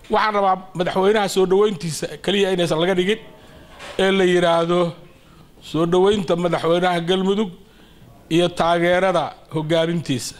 waxaan rabaa madaxweynaha soo dhoweyntiisa keliya inaysan laga dhigin ee la yidhaahdo soo dhoweynta madaxweynaha galmudug iyo taageerada hogaamintiisa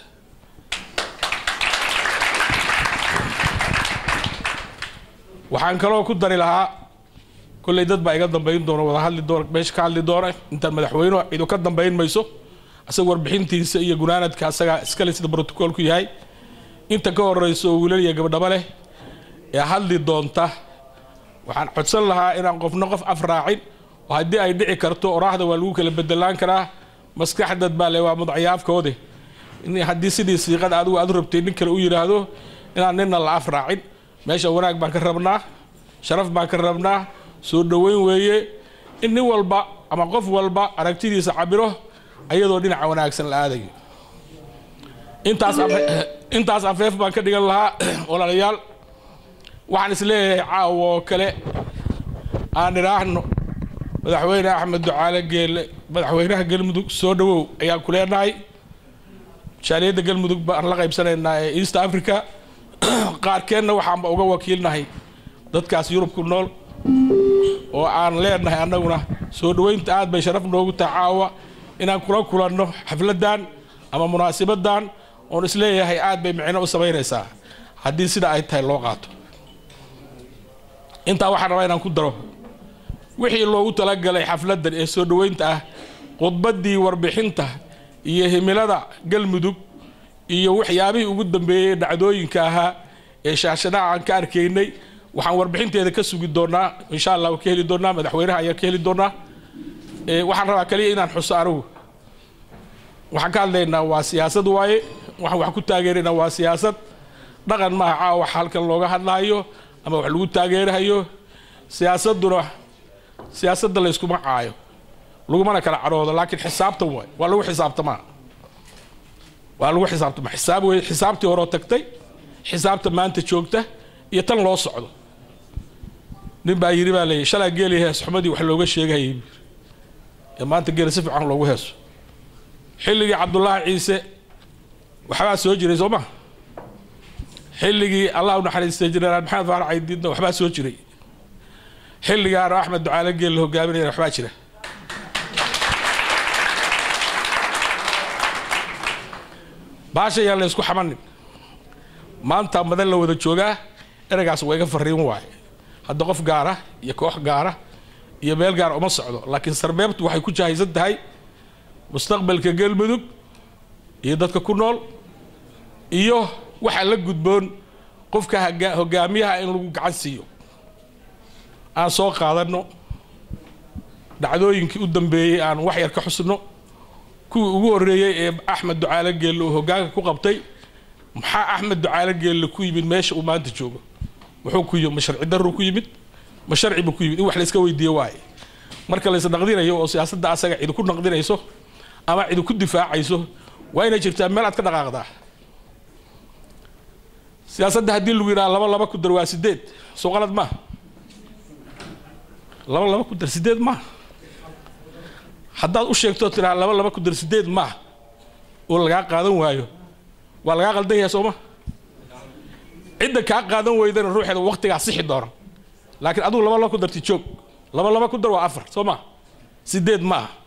waxaan kaloo ku dari lahaa kolley dad baa iga dambayn doona wada hadli doona meesha ka hadli doona intaan madaxweynuhu cidu ka dambayn mayso asaga warbixintiisa iyo gunaanadka asagaa iskale sida brotocoolku yahay inta ka horeyso oo wiilal iyo gabdhaba leh ee hadli doonta waxaan codsan lahaa inaan qofna qof af raacin oo haddii ay dhici karto oraahda waa lagu kala bedelaan karaa maskaxdad baa le waa mudacyaafkoode in haddii sidii siiqada adigu aad u rabtay nin kale u yidhaahdo inaan nina la af raacin meesha wanaag baan ka rabnaa sharaf baan ka rabnaa soo dhoweyn weeye in nin walba ama qof walba aragtidiisa cabiro ayadoo dhinaca wanaagsan la aadayo intaas intaas afeef baan ka dhigan lahaa walaalayaal waxaan is leeyahay caawa oo kale aan idhaahno madaxweyne axmed ducaale geelle madaxweynaha galmudug soo dhowow ayaan ku leenahay jaaliyadda galmudug baan la qaybsanaynaa ee east africa qaarkeenna waxaanba uga wakiilnahay dadkaas yurub ku nool oo aan leenahay annaguna soo dhoweynta aad bay sharaf noogu tahay caawa inaan kula kulanno xafladdan ama munaasibadan oon isleeyahay aad bay micno u samaynaysaa haddii sida ay tahay loo qaato intaa waxaan rabaa inaan ku daro wixii loogu talagalay xafladdan ee soo dhoweynta ah khudbaddii warbixinta iyo himilada galmudug iyo waxyaabihii ugu dambeeyey dhacdooyinka ahaa ee shaashadaha aan ka arkaynay waxaan warbixinteeda ka sugi doonaa insha allah ka heli doonaa madaxweynaha ayaan ka heli doonaa waxaan rabaa kaliya inaan xuso anigu waxaan ka hadlaynaa waa siyaasad waaye waxaan wax ku taageeraynaa waa siyaasad dhaqan maaha caawa wax halkan looga hadlaayo ama wax lagu taageerahayo siyaasaduna siyaasadda layskuma caayo lagumana kala cadhoodo laakiin xisaabtan waay waa lagu xisaabtamaa waa lagu xisaabtamaa xisaab wey xisaabtii horeo tagtay xisaabta maanta joogta iyo tan loo socdo nin baa yidhi baa leeyahy shalaa geeli hees xumadii wax looga sheegahayay ee maanta geela si fiican loogu heeso xilligii cabdullaahi ciise waxbaa soo jiray soo ma xilligii allah u naxariistay jenaraal maxamed faarac caydiidna waxbaa soo jiray xilligaana axmed ducaale geel la hogaaminayana waxbaa jira baasha yaan la ysku xamanin maanta madan la wada joogaa ereygaas waa iga fariin waaye hadda qof gaara iyo koox gaara iyo meel gaara uma socdo laakiin sarbeebtu waxay ku jahaysan tahay mustaqbalka galmudug iyo dadka ku nool iyo waxaa la gudboon qofka hogaamiyaha in lagu gacan siiyo aan soo qaadanno dhacdooyinkii u dambeeyey aan wax yar ka xusno kuwii ugu horreeyey ee axmed ducaale geelle uu hoggaanka ku qabtay maxaa axmed ducaale geelle ku yimid meesha uu maanta joogo muxuu ku yimid ma sharci darru ku yimid ma sharci buu ku yimid in wax layska weydiiyo waaye marka lays naqdinayo oo siyaasadda asaga cidi ku naqdinayso ama cidi ku difaacayso waa inay jirtaa meel aad ka dhaqaaqdaa siyaasadda haddii lagu yidhaha laba laba ku dar waa sideed soo qalad maaha laba laba ku dar sideed maaha haddaad u sheegto tiraa laba laba ku dar sideed maaha oo lagaa qaadan waayo waa lagaa qaldan yahay sooma cidda kaa qaadan weydana ruuxeeda waqtigaa sixi doona laakiin adugu laba laba ku darti joog laba laba ku dar waa afar soo maa sideed ma aha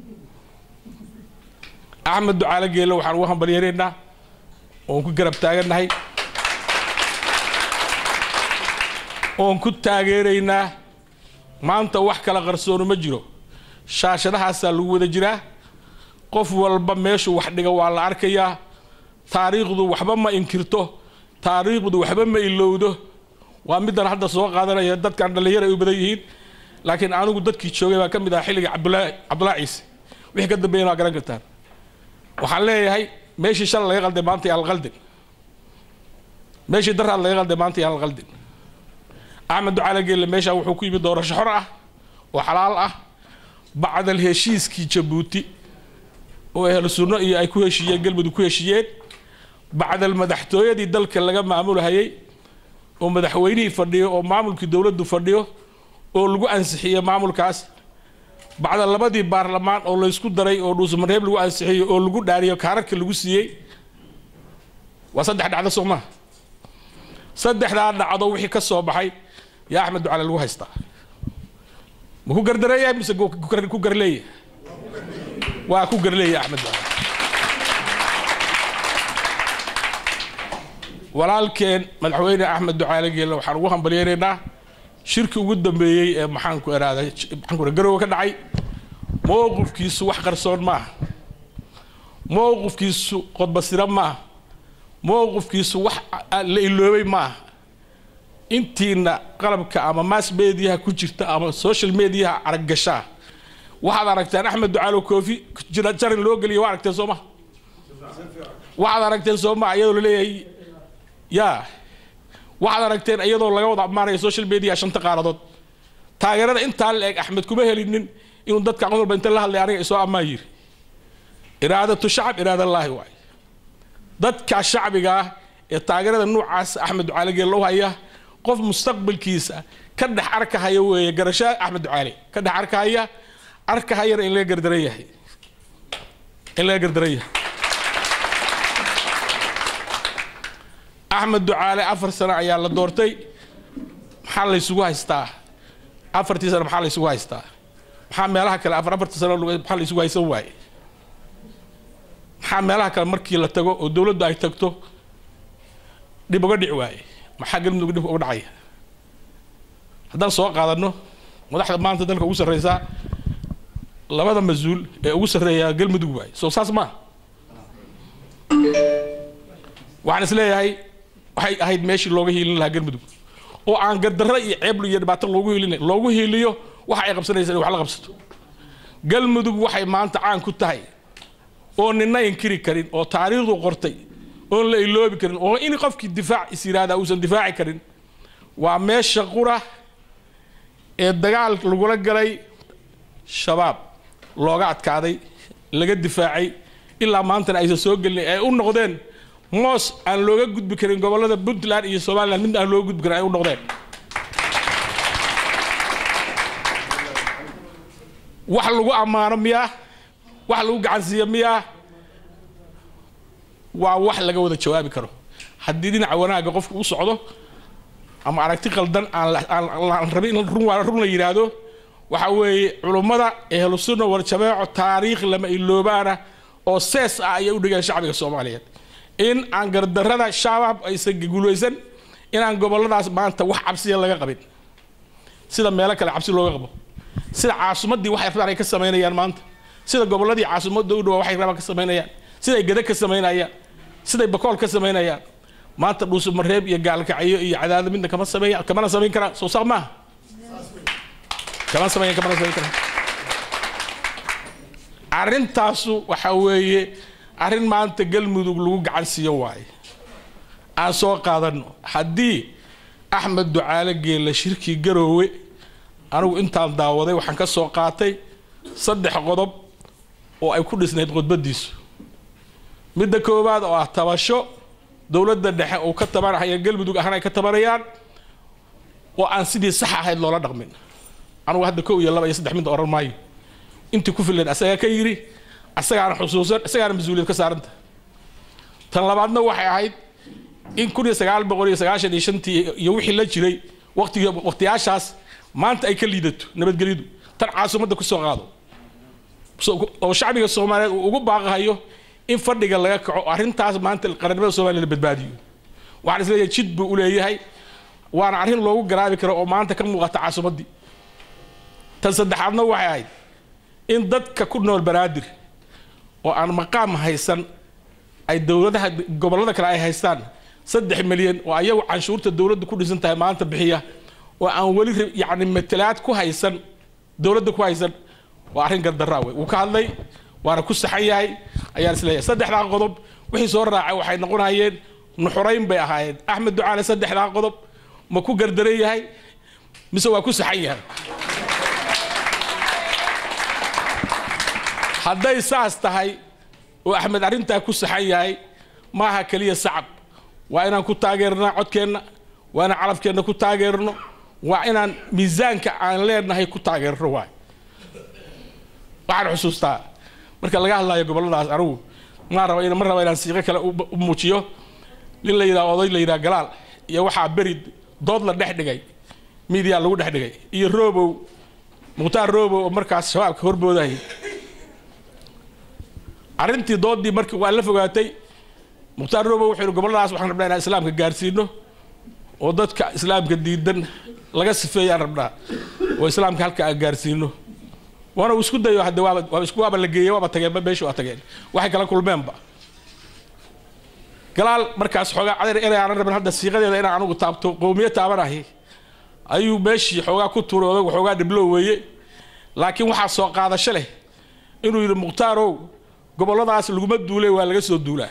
axmed ducaale geelle waxaan ugu hambalyanaynaa oon ku garab taagannahay oon ku taageeraynaa maanta wax kala qarsoono ma jiro shaashadahaasaa lagu wada jiraa qof walba meeshuu wax dhiga waa la arkayaa taariikhdu waxba ma inkirto taariikhdu waxba ma ilowdo waa middan hadda soo qaadanaya dadkan dhallinyar ay u badan yihiin laakiin anigu dadkii joogay baa ka mid aha xilliga cabdulaahi cabdullaahi ciise wixii ka dambeeyana waa garan kartaan waxaan leeyahay meeshii shalay laga qalday maanta yaan la qaldin meeshii daraad laga qalday maanta yaan la qaldin axmed ducaale geelle meeshaan wuxuu ku yimid doorasho xor ah oo xalaal ah bacdal heshiiskii jabuuti oo ahlu sunno iyo ay ku heshiiyeen galmudug ku heshiiyeen bacdal madaxtooyadii dalka laga maamulhayay oo madaxweynihii fadhiyo oo maamulkii dowladdu fadhiyo oo lagu ansixiyey maamulkaas bacda labadii baarlamaan oo laysku daray oo dhuusamareeb lagu ansixiyey oo lagu dhaariyo kaararka lagu siiyey waa saddex dhacdo soo maha saddexdaa dhacdo wixii ka soo baxay yaa axmed ducaale lagu haystaa ma ku gardareeyahay mise ku garleeyahay waa ku garleeyahay axmed ducaale walaalkeen madaxweyne axmed ducaale geelle waxaan ugu hambalyeynaynaa shirki ugu dambeeyey ee maxaanku eraaday maxaanku garowe ka dhacay mowqifkiisu wax qarsoon maaha mowqifkiisu qodbasiro maaha mowqifkiisu wax la iloobay maaha intiina qalabka ama mass mediaha ku jirta ama social mediaha araggashaa waxaad aragteen axmed ducaalo koofi jarin loo geliya waa aragteen soo maha waxaad aragteen soo maha iyadoo laleeyahay yaa waxaad aragteen iyadoo laga wada ammaanayo social media shanta qaaradood taageerada intaa la eg axmed kuma helinin inuu dadka cod walba inta la hadlay aniga isoo ammaan yiri iraadatu shacab iraadallaahi waay dadka shacbiga ah ee taageerada nuucaas axmed ducaale geelle u haya qof mustaqbalkiisa ka dhex arkahaya weeye garasho axmed ducaale ka dhex arkahaya arkahayana in laga gardaran yahay in laga gardaran yahay axmed ducaale afar sano ayaa la doortay maxaa laysugu haystaa afartii sano maxaa laysugu haystaa maxaa meelaha kale afar afartii sano maxaa laysugu haysan waaye maxaa meelaha kale markii la tago oo dowladdu ay tagto dhib uga dhici waaye maxaa galmudug dhib uga dhacaya haddaan soo qaadano madaxda maanta dalka ugu sarreysaa labada mas-uul ee ugu sarreeya galmudug waaye soo saas maa waxaan is leeyahay waxay ahayd meeshii looga hiilin lahaa galmudug oo aan gardarro iyo ceeblu iyo dhibaato loogu hiilina loogu hiiliyo waxa ay qabsanaysa in wax la qabsato galmudug waxay maanta caan ku tahay oo nina inkiri karin oo taariikhdu qortay oon la iloobi karin oo in qofkii difaac is yidhaahdaa uusan difaaci karin waa meesha qura ee dagaal lagula galay shabaab looga adkaaday laga difaacay ilaa maantana aysan soo gelin ay u noqdeen moos aan looga gudbi karin gobollada puntland iyo somalilan mid aan looga gudbi karin ay u noqdeen wax lagu ammaano miyaa wax lagu gacansiiyo miyaa waa wax laga wada jawaabi karo haddii dhinaca wanaagga qofku u socdo ama aragti qaldan aan rabin in run la yidhaahdo waxa weeye culummada ehlu sunna wal jamaaco taariikh lama iloobaana oo sees ah ayay u dhigeen shacbiga soomaaliyeed in aan gardarrada shabaab aysan guulaysan inaan gobolladaas maanta wax cabsiya laga qabin sida meelo kale cabsi looga qabo sida caasimaddii waxay rabaan ay ka samaynayaan maanta sida gobolladii caasimadda u dhawaa waxay rabaan ka samaynayaan siday gada ka samaynayaan siday bakool ka samaynayaan maanta dhuusumareeb iyo gaalkacyo iyo cadaado midna kama sameeya kamana samayn karaa soo saaq maaha kama sameeyan kamana samayn karaa arrintaasu waxa weeye arrin maanta galmudug lagu gacan siiyo waaye aan soo qaadano haddii axmed ducaale geelle shirkii garoowe anigu intaan daawaday waxaan ka soo qaatay saddex qodob oo ay ku dhisnayd khudbadiisu midda koowaad oo ah tabasho dowladda dhexe uu ka tabanahaya galmudug ahaan ay ka tabanayaan oo aan sidii sax ahayd loola dhaqmin anugu hadda kow iyo laba iyo saddex midda oran maayo intii ku filan asagaa ka yidhi asagaana xusuusan isagaana mas-uuliyad ka saaranta tan labaadna waxay ahayd in kun iyo sagaal boqol iyo sagaashan iyo shantii iyo wixii la jiray waqtigi waqtiyaashaas maanta ay ka liidato nabadgelyadu tan caasimadda kusoo qaado oo shacbiga soomaaliyeed uu ugu baaqahayo in fadhiga laga kaco arrintaas maanta qarannimada soomaliya la badbaadiyo waxaan isleeyahay jid buu u leeyahay waana arrin loogu garaabi karo oo maanta ka muuqata caasimaddii tan saddexaadna waxay ahayd in dadka ku nool banaadir oo aan maqaam haysan ay dowladaha gobollada kale ay haystaan saddex milyan oo ayagu canshuurta dowladda ku dhisan tahay maanta bixiya oo aan weli yacni matalaad ku haysan dowladda ku haysan waa arrin gardaraa wey wuu ka hadlay waana ku saxan yahay ayaan isleeyahay saddexdaa qodob wixii soo raacay waxay noqonayeen nuxurayn bay ahaayeen axmed ducaale saddexdaa qodob ma ku gardaran yahay mise waa ku saxan yahay hadday saas tahay oo axmed arrintaa ku saxan yahay maaha keliya sacab waa inaan ku taageernaa codkeenna waa inaan calafkeenna ku taageerno waa inaan miisaanka aan leenahay ku taageerno waay waxaan xusuustaa marka laga hadlayo gobolladaas anigu ma raba ma raba inaan siiqo kale u muujiyo nin la yidhaha oday la yidhaha galaal iyo waxaa beri dood la dhex dhigay midiya lagu dhex dhigay iyo roobow mukhtaar roobow oo markaas shabaabka horboodayay arrintii doodii markii waa la fogaatay mukhtaar roobow wuxuu yihi gobolladaas waxaan rabnaa inaan islaamka gaarsiino oo dadka islaamka diidan laga sifeeyaan rabnaa oo islaamka halka aan gaarsiino waana uu isku dayo hadde waaba waaba isku waaba la geeyey waaba tageen meesha waa tageen waxay kala kulmeenba galaal markaas xoogaa cadar inay aanan rabin hadda siiqadeeda inaan anugu taabto qowmiye taabanahi ayuu meeshii xoogaa ku tuuray odag xoogaa dhiblo weeye laakiin waxaa soo qaadasho leh inuu yidhi mukhtaarow gobolladaas laguma duulay waa laga soo duulaa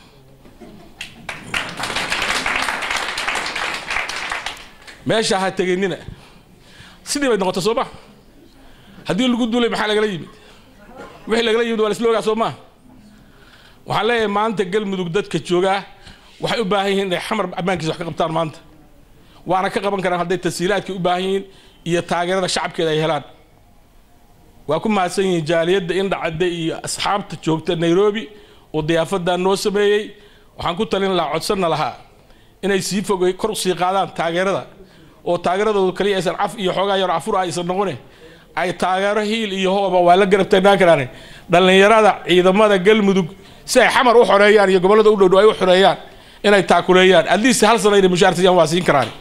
meesha ha teginina sidii bay noqotay soo ma haddii lagu duulay maxaa lagala yimid wixii lagala yimid waa la isla ogaa soo maa waxaan leeyahay maanta galmudug dadka joogaa waxay u baahan yihiin inay xamar ammaankiisa wax ka qabtaan maanta waana ka qaban karaan hadday tashiilaadkay u baahan yihiin iyo taageerada shacabkeeda ay helaan waa ku mahadsan yihiin jaaliyadda indhacadde iyo asxaabta joogta nairobi oo diyaafadaa noo sameeyey waxaan ku talin lahaa codsanna lahaa inay sii fogey kor usii qaadaan taageerada oo taageeradoodu kaliya aysan caf iyo xoogaa yar cafur ah aysan noqone ay taageero hiil iyo hooba waa la garab taagnaan karaan dhallinyarada ciidamada galmudug si ay xamar u xoreeyaan iyo gobollada u dhowdhow ay u xoreeyaan inay taakuleeyaan adliist hal sano inay mushaar siiyaan waa siin karaan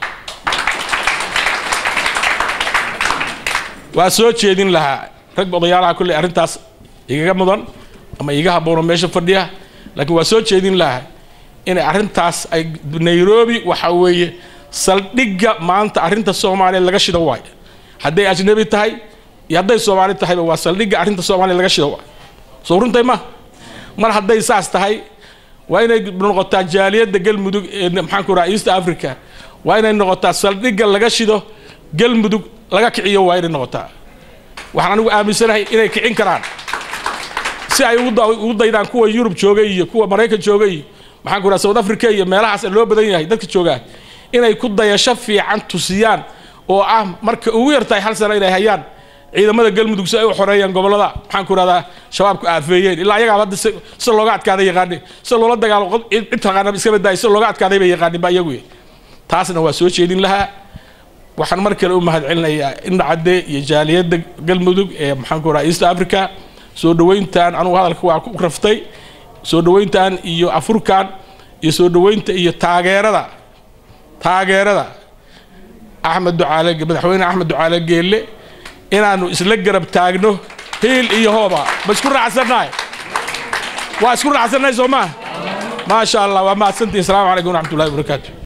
waa soo jeedin lahaa rag odayaalaha kulley arrintaas igaga mudan ama iga haboono meesha fadhiya laakiin waa soo jeedin lahaa inay arrintaas ay nairobi waxa weeye saldhigga maanta arrinta soomaaliya laga shido waayo hadday ajnabi tahay iyo hadday soomaali tahayba waa saldhigga arrinta soomaaliya laga shido waayo soo runtay ma mar hadday saas tahay waa inay noqotaa jaaliyadda galmudug ee maxaan ku raha east africa waa inay noqotaa saldhigga laga shido galmudug laga kiciyo waa inay noqotaa waxaan anigu aaminsanahay inay kicin karaan si ay ugu daydaan kuwa yurub joogay iyo kuwa maraykan joogay iyo maxaan ku raha south africa iyo meelahaas loo badan yahay dadka joogaa inay ku dayasho fiican tusiyaan oo ah marka ugu yartahay hal sano inay hayaan ciidamada galmudug si ay u xoreeyaan gobollada maxaan ku rahdaa shabaabku aafeeyeen ilaa ayagaa hadda si looga adkaaday yaqaane si loola dagaalo cid taqaana iska baddaay si looga adkaaday bay yaqaanin ba iyagu taasna waa soo jeedin lahaa waxaan mar kale u mahad celinayaa indhacadde iyo jaaliyadda galmudug ee maxaan ku rahaa east africa soo dhoweyntan anugu hadalka waa ku raftay soo dhoweyntan iyo afurkan iyo soo dhoweynta iyo taageerada taageerada axmed ducaale madaxweyne axmed ducaale geelle inaanu isla garab taagno hiil iyo hooba ma isku raacsannahay waa isku raacsannahay soo maa maasha allah waa mahadsantihin asalaamu calaykum waraxmat ullahi wabarakaatu